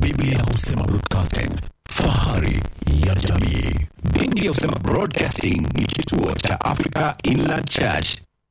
Biblia husema broadcasting, fahari ya jamii. Biblia husema Broadcasting ni kituo cha Africa Inland Church.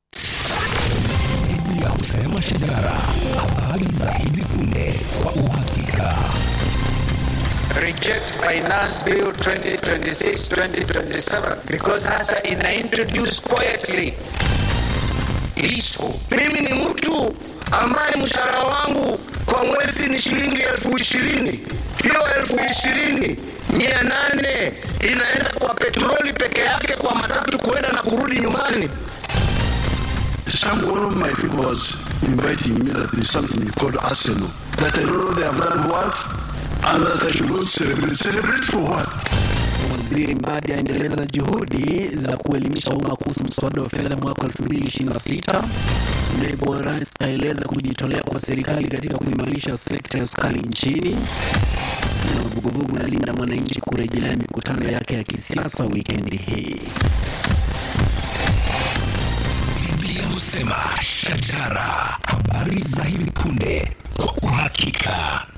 Biblia husema shajara, habari za hivi punde kwa uhakika. reject finance bill 2026-2027 because hasa ina introduce quietly liso mimi ni mtu ambaye mshahara wangu kwa mwezi ni shilingi elfu ishirini hiyo elfu ishirini mia nane inaenda kwa petroli peke yake kwa matatu kuenda na kurudi nyumbani Some one of my people was inviting me that there's something called Arsenal. That I don't know they have done what, and that I should go celebrate. Celebrate for what? Waziri Mbadi aendeleza juhudi za kuelimisha umma kuhusu mswada wa fedha mwaka 2026. Naibu wa rais aeleza kujitolea kwa serikali katika kuimarisha sekta ya sukari nchini. Na vuguvugu la Linda Mwananchi kurejelea mikutano yake ya kisiasa wikendi hii. Biblia husema shajara, habari za hivi punde kwa uhakika.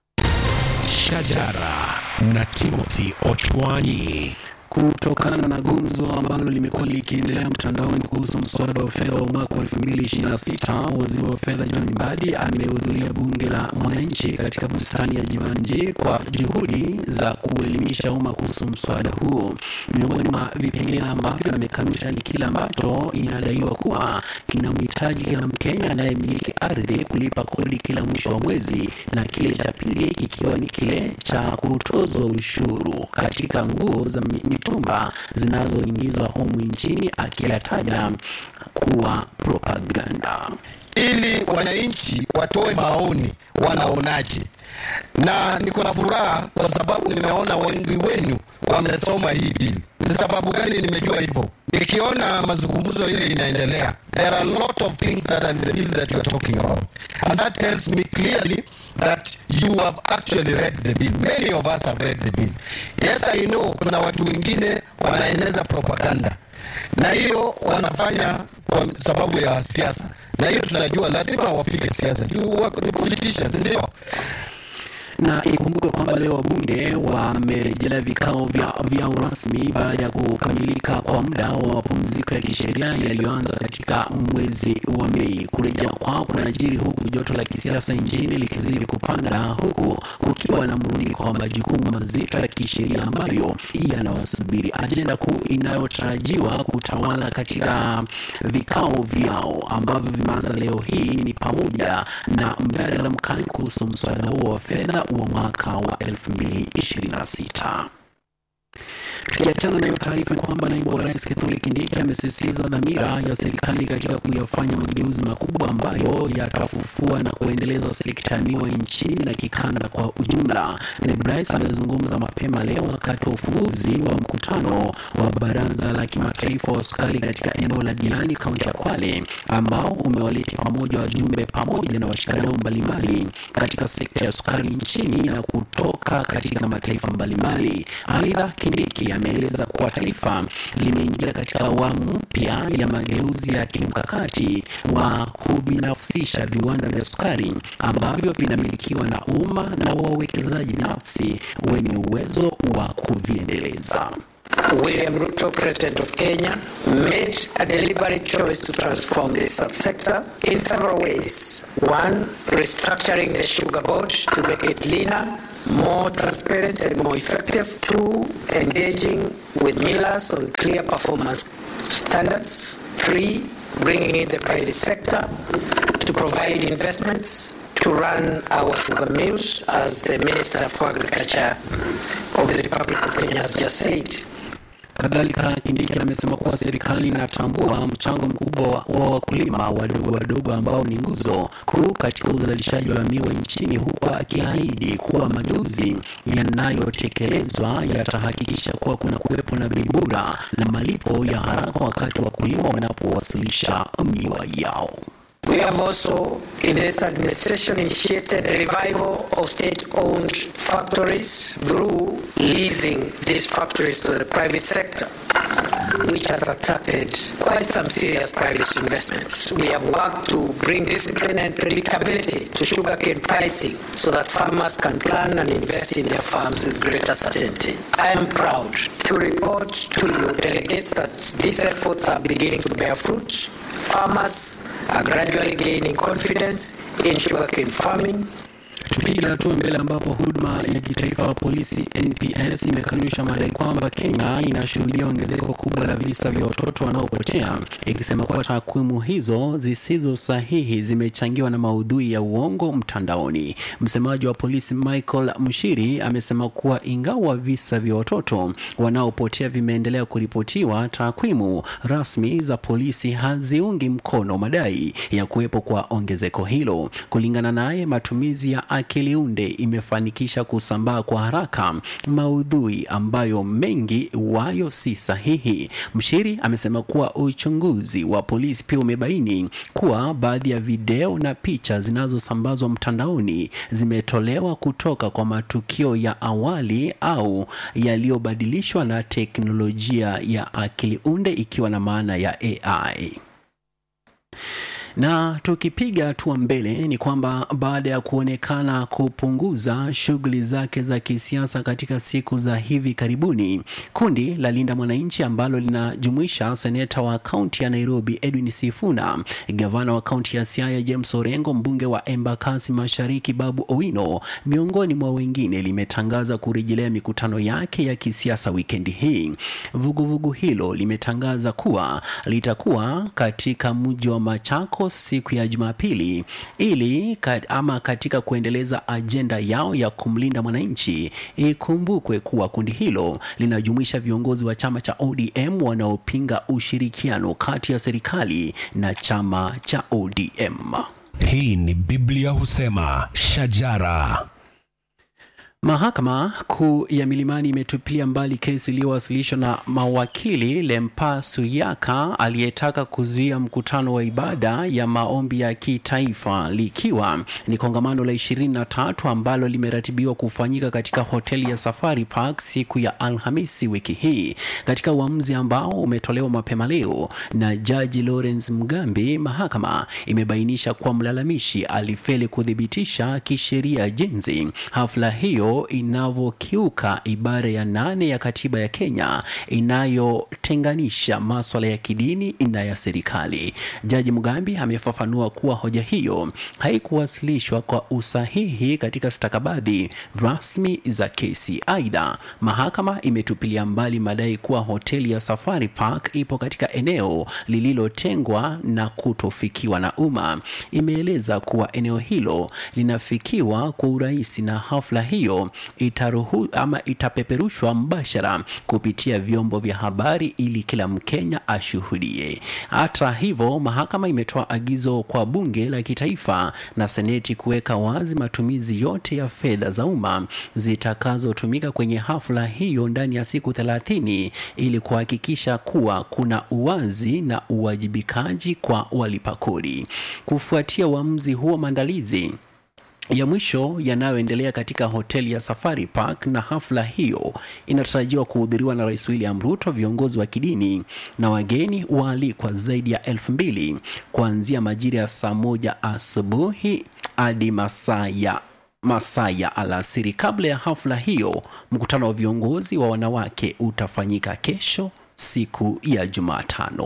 Shajara na Timothy Ochwanyi. kutokana na gumzo ambalo limekuwa likiendelea mtandaoni kuhusu mswada wa fedha wa mwaka wa 2026, waziri wa fedha John Mbadi amehudhuria bunge la mwananchi katika bustani ya Jivanji kwa juhudi za kuelimisha umma kuhusu mswada huo. Miongoni mwa vipengele ambavyo amekanusha ni kile ambacho inadaiwa kuwa kinamhitaji kila Mkenya anayemiliki ardhi kulipa kodi kila mwisho wa mwezi, na kile cha pili kikiwa ni kile cha kutozwa ushuru katika nguo za mi- mitumba zinazoingizwa humu nchini, akiyataja kuwa propaganda. ili wananchi watoe maoni wanaonaje na niko na furaha kwa sababu nimeona wengi wenu wamesoma hii bili ni sababu gani nimejua hivyo nikiona mazungumzo ile inaendelea there are a lot of things that are in the bill that you are talking about and that tells me clearly that you have actually read the bill many of us have read the bill yes i know kuna watu wengine wanaeneza propaganda na hiyo wanafanya kwa sababu ya siasa na hiyo tunajua lazima wapige siasa juu wako ni politicians ndio na ikumbukwe kwamba leo wabunge wamerejelea vikao vya vyao rasmi baada ya kukamilika kwa muda wa mapumziko ya kisheria yaliyoanza katika mwezi wa Mei. Kurejea kwao kunajiri huku joto la kisiasa nchini likizidi kupanda, huku kukiwa na mrundiko wa majukumu mazito ya kisheria ambayo yanawasubiri. Ajenda kuu inayotarajiwa kutawala katika vikao vyao ambavyo vimeanza leo hii ni pamoja na mjadala mkali kuhusu mswada huo wa fedha wa mwaka wa 2026. Tukiachana na hiyo taarifa ni kwamba naibu wa rais Kithure Kindiki amesisitiza dhamira ya serikali katika kuyafanya mageuzi makubwa ambayo yatafufua na kuendeleza sekta ya miwa nchini na kikanda kwa ujumla. Naibu rais amezungumza mapema leo wakati wa ufunguzi wa mkutano wa baraza la kimataifa wa sukari katika eneo la Diani, kaunti ya Kwale, ambao umewaleta pamoja wajumbe pamoja na washikadau mbalimbali katika sekta ya sukari nchini na kutoka katika mataifa mbalimbali. Aidha, Kindiki ameeleza kuwa taifa limeingia katika awamu mpya ya mageuzi ya kimkakati wa kubinafsisha viwanda vya sukari ambavyo vinamilikiwa na umma na wawekezaji binafsi wenye uwezo wa kuviendeleza. William Ruto, President of Kenya, made a deliberate choice to transform this subsector in several ways. One, restructuring the sugar board to make it leaner, more transparent, and more effective. Two, engaging with millers on clear performance standards. Three, bringing in the private sector to provide investments to run our sugar mills, as the Minister for Agriculture of the Republic of Kenya has just said. Kadhalika, Kindiki amesema kuwa serikali inatambua mchango mkubwa wa wa wakulima wadogo wadogo ambao ni nguzo kuu katika uzalishaji wa miwa nchini, huku akiahidi kuwa mageuzi yanayotekelezwa yatahakikisha kuwa kuna kuwepo na bei bora na malipo ya haraka wakati wakulima wanapowasilisha miwa yao. We have also, in this administration, initiated a revival of state-owned factories through leasing these factories to the private sector. which has attracted quite some serious private investments. We have worked to bring discipline and predictability to sugarcane pricing so that farmers can plan and invest in their farms with greater certainty. I am proud to report to you, delegates, that these efforts are beginning to bear fruit. Farmers are gradually gaining confidence in sugarcane farming Tupiga hatua mbele ambapo huduma ya kitaifa wa polisi NPS imekanusha madai kwamba Kenya inashuhudia ongezeko kubwa la visa vya watoto wanaopotea, ikisema kuwa takwimu hizo zisizo sahihi zimechangiwa na maudhui ya uongo mtandaoni. Msemaji wa polisi Michael Mshiri amesema kuwa ingawa visa vya watoto wanaopotea vimeendelea kuripotiwa, takwimu rasmi za polisi haziungi mkono madai ya kuwepo kwa ongezeko hilo. Kulingana naye, matumizi ya akili unde imefanikisha kusambaa kwa haraka maudhui ambayo mengi wayo si sahihi. Mshiri amesema kuwa uchunguzi wa polisi pia umebaini kuwa baadhi ya video na picha zinazosambazwa mtandaoni zimetolewa kutoka kwa matukio ya awali au yaliyobadilishwa na teknolojia ya akili unde ikiwa na maana ya AI. Na tukipiga hatua mbele ni kwamba baada ya kuonekana kupunguza shughuli zake za kisiasa katika siku za hivi karibuni, kundi la Linda Mwananchi ambalo linajumuisha seneta wa kaunti ya Nairobi Edwin Sifuna, gavana wa kaunti ya Siaya James Orengo, mbunge wa Embakasi Mashariki Babu Owino, miongoni mwa wengine, limetangaza kurejelea mikutano yake ya kisiasa wikendi hii. Vuguvugu hilo limetangaza kuwa litakuwa katika mji wa Machako siku ya Jumapili ili kat, ama katika kuendeleza ajenda yao ya kumlinda mwananchi. Ikumbukwe kuwa kundi hilo linajumuisha viongozi wa chama cha ODM wanaopinga ushirikiano kati ya serikali na chama cha ODM. Hii ni Biblia husema shajara. Mahakama Kuu ya Milimani imetupilia mbali kesi iliyowasilishwa na mawakili Lempa Suyaka aliyetaka kuzuia mkutano wa ibada ya maombi ya kitaifa likiwa ni kongamano la 23 ambalo limeratibiwa kufanyika katika hoteli ya Safari Park siku ya Alhamisi wiki hii. Katika uamuzi ambao umetolewa mapema leo na Jaji Lawrence Mugambi, mahakama imebainisha kuwa mlalamishi alifeli kuthibitisha kisheria jinsi hafla hiyo inavyokiuka ibara ya nane ya katiba ya Kenya inayotenganisha maswala ya kidini na ya serikali. Jaji Mugambi amefafanua kuwa hoja hiyo haikuwasilishwa kwa usahihi katika stakabadhi rasmi za kesi. Aidha, mahakama imetupilia mbali madai kuwa hoteli ya Safari Park ipo katika eneo lililotengwa na kutofikiwa na umma. Imeeleza kuwa eneo hilo linafikiwa kwa urahisi na hafla hiyo itaruhu, ama itapeperushwa mbashara kupitia vyombo vya habari ili kila Mkenya ashuhudie. Hata hivyo, mahakama imetoa agizo kwa bunge la kitaifa na seneti kuweka wazi matumizi yote ya fedha za umma zitakazotumika kwenye hafla hiyo ndani ya siku thelathini ili kuhakikisha kuwa kuna uwazi na uwajibikaji kwa walipa kodi. Kufuatia uamuzi huo, maandalizi ya mwisho yanayoendelea katika hoteli ya Safari Park na hafla hiyo inatarajiwa kuhudhuriwa na Rais William Ruto, viongozi wa kidini na wageni waalikwa zaidi ya elfu mbili kuanzia majira ya saa moja asubuhi hadi masaa ya masaa ya alasiri. Kabla ya hafla hiyo, mkutano wa viongozi wa wanawake utafanyika kesho, siku ya Jumatano.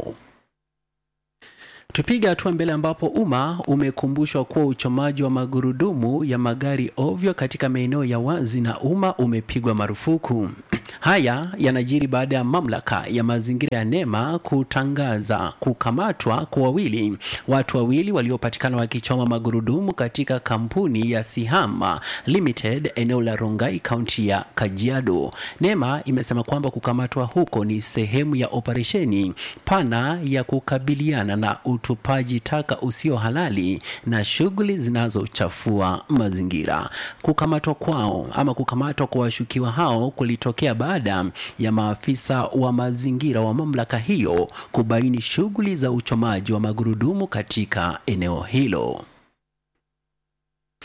Tupiga hatua mbele ambapo umma umekumbushwa kuwa uchomaji wa magurudumu ya magari ovyo katika maeneo ya wazi na umma umepigwa marufuku. Haya yanajiri baada ya mamlaka ya mazingira ya NEMA kutangaza kukamatwa kwa wawili watu wawili waliopatikana wakichoma magurudumu katika kampuni ya Sihama Limited eneo la Rongai, kaunti ya Kajiado. NEMA imesema kwamba kukamatwa huko ni sehemu ya operesheni pana ya kukabiliana na utupaji taka usio halali na shughuli zinazochafua mazingira. Kukamatwa kwao ama kukamatwa kwa washukiwa hao kulitokea baada ya maafisa wa mazingira wa mamlaka hiyo kubaini shughuli za uchomaji wa magurudumu katika eneo hilo.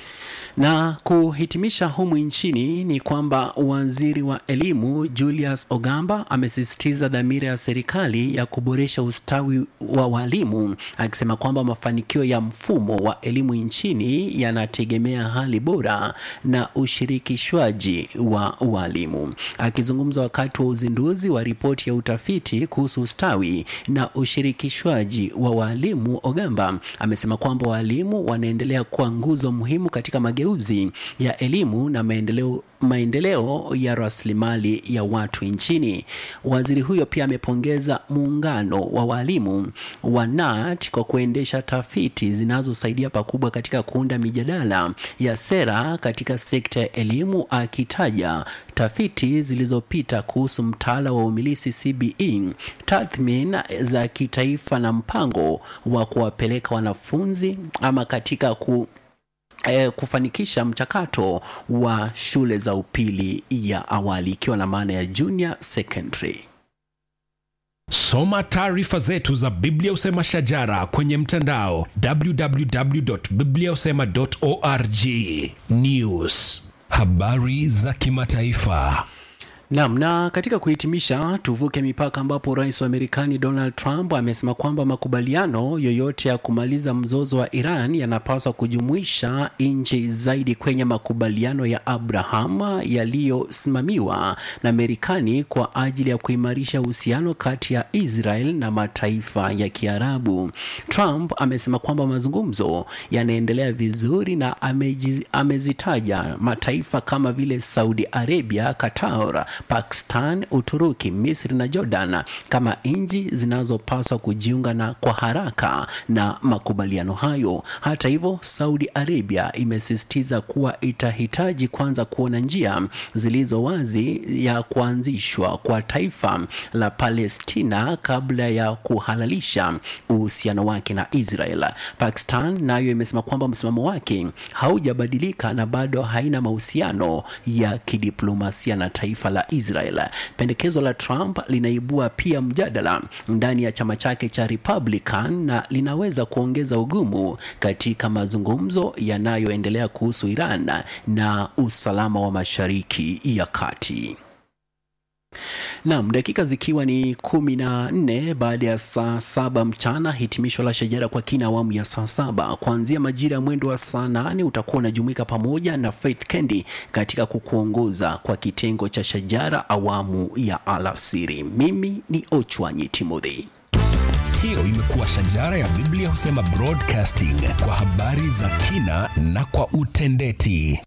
Na kuhitimisha humu nchini ni kwamba waziri wa elimu Julius Ogamba amesisitiza dhamira ya serikali ya kuboresha ustawi wa walimu, akisema kwamba mafanikio ya mfumo wa elimu nchini yanategemea hali bora na ushirikishwaji wa walimu. Akizungumza wakati wa uzinduzi wa ripoti ya utafiti kuhusu ustawi na ushirikishwaji wa walimu, Ogamba amesema kwamba walimu wanaendelea kuwa nguzo muhimu katika mageuzi ya elimu na maendeleo maendeleo ya rasilimali ya watu nchini. Waziri huyo pia amepongeza muungano wa walimu wa KNUT kwa kuendesha tafiti zinazosaidia pakubwa katika kuunda mijadala ya sera katika sekta ya elimu, akitaja tafiti zilizopita kuhusu mtaala wa umilisi CBE, tathmini za kitaifa na mpango wa kuwapeleka wanafunzi ama katika ku eh, kufanikisha mchakato wa shule za upili ya awali ikiwa na maana ya junior secondary. Soma taarifa zetu za Biblia Usema Shajara kwenye mtandao www.bibliausema.org. News, habari za kimataifa. Naam, na katika kuhitimisha, tuvuke mipaka ambapo rais wa Marekani Donald Trump amesema kwamba makubaliano yoyote ya kumaliza mzozo wa Iran yanapaswa kujumuisha nchi zaidi kwenye makubaliano ya Abraham yaliyosimamiwa na Marekani kwa ajili ya kuimarisha uhusiano kati ya Israel na mataifa ya Kiarabu. Trump amesema kwamba mazungumzo yanaendelea vizuri na ameji, amezitaja mataifa kama vile Saudi Arabia, Qatar, Pakistan, Uturuki, Misri na Jordan kama nchi zinazopaswa kujiunga na kwa haraka na makubaliano hayo. Hata hivyo, Saudi Arabia imesisitiza kuwa itahitaji kwanza kuona njia zilizo wazi ya kuanzishwa kwa taifa la Palestina kabla ya kuhalalisha uhusiano wake na Israel. Pakistan nayo imesema kwamba msimamo wake haujabadilika na bado haina mahusiano ya kidiplomasia na taifa la Israel. Pendekezo la Trump linaibua pia mjadala ndani ya chama chake cha Republican na linaweza kuongeza ugumu katika mazungumzo yanayoendelea kuhusu Iran na usalama wa Mashariki ya Kati. Naam, dakika zikiwa ni kumi na nne baada ya saa saba mchana, hitimisho la Shajara kwa kina awamu ya saa saba kuanzia majira ya mwendo wa saa nane utakuwa unajumuika pamoja na Faith Kendi katika kukuongoza kwa kitengo cha Shajara awamu ya alasiri. Mimi ni Ochwanyi Timothy. Hiyo imekuwa Shajara ya Biblia Husema Broadcasting kwa habari za kina na kwa utendeti.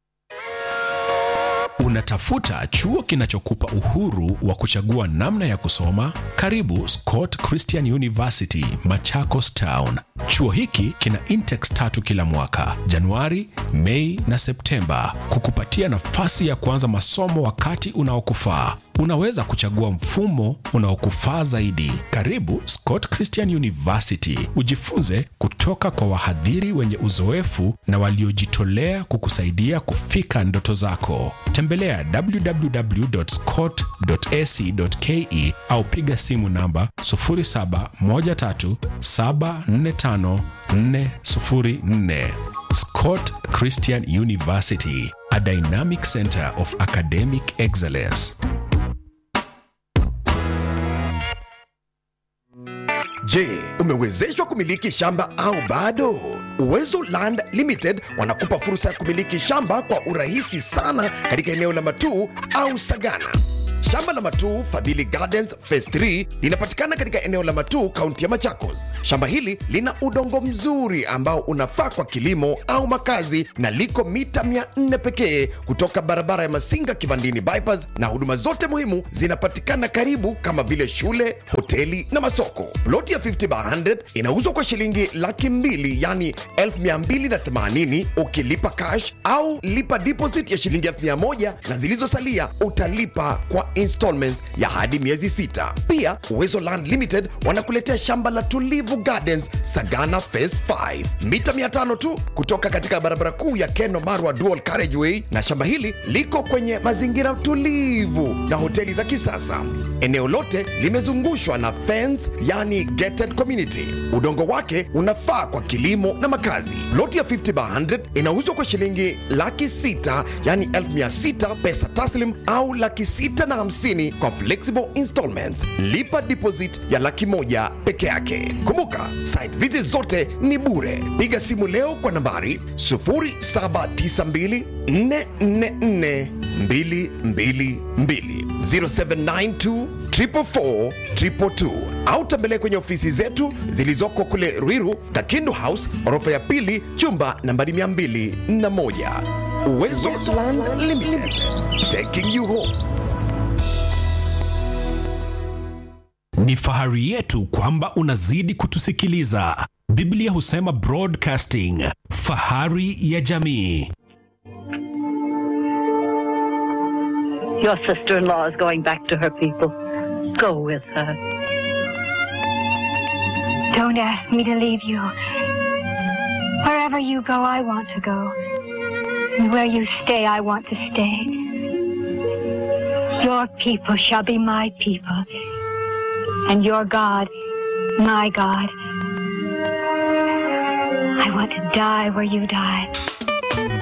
Unatafuta chuo kinachokupa uhuru wa kuchagua namna ya kusoma? Karibu Scott Christian University, Machakos Town. Chuo hiki kina intex tatu kila mwaka, Januari, Mei na Septemba, kukupatia nafasi ya kuanza masomo wakati unaokufaa. Unaweza kuchagua mfumo unaokufaa zaidi. Karibu Scott Christian University, ujifunze kutoka kwa wahadhiri wenye uzoefu na waliojitolea kukusaidia kufika ndoto zako. Tembelea www.scott.ac.ke au piga simu namba 0713745404. Scott Christian University, a dynamic center of academic excellence. Je, umewezeshwa kumiliki shamba au bado? Uwezo Land Limited wanakupa fursa ya kumiliki shamba kwa urahisi sana katika eneo la Matuu au Sagana. Shamba la Matuu Fadhili Gardens Phase 3 linapatikana katika eneo la Matuu, kaunti ya Machakos. Shamba hili lina udongo mzuri ambao unafaa kwa kilimo au makazi na liko mita 400 pekee kutoka barabara ya Masinga Kivandini bypass, na huduma zote muhimu zinapatikana karibu kama vile shule, hoteli na masoko. Ploti ya 50 by 100 inauzwa kwa shilingi laki mbili yani 1280 ukilipa cash au lipa deposit ya shilingi 1000 na zilizosalia utalipa kwa installments ya hadi miezi sita. Pia Uwezo Land Limited wanakuletea shamba la Tulivu Gardens Sagana Phase 5 mita 500 tu kutoka katika barabara kuu ya Keno Marwa Dual Carriageway, na shamba hili liko kwenye mazingira tulivu na hoteli za kisasa. Eneo lote limezungushwa na fence, yani gated community. Udongo wake unafaa kwa kilimo na makazi. Loti ya 50 by 100 inauzwa kwa shilingi laki sita yani 1600 pesa taslim au laki sita na hamsini kwa flexible installments. Lipa deposit ya laki moja peke yake. Kumbuka site visit zote ni bure. Piga simu leo kwa nambari 0792 444 222 0792 444 222 au tembelea kwenye ofisi zetu zilizoko kule Ruiru, Kakindu House, orofa ya pili, chumba nambari 201. Uwezo Land Limited, taking you home. Ni fahari yetu kwamba unazidi kutusikiliza. Biblia husema broadcasting, fahari ya jamii. Your sister in law is going back to her people. Go with her. Don't ask me to leave you. Wherever you go, I want to go. And where you stay, I want to stay. Your people shall be my people. And your God, my God. I want to die where you died.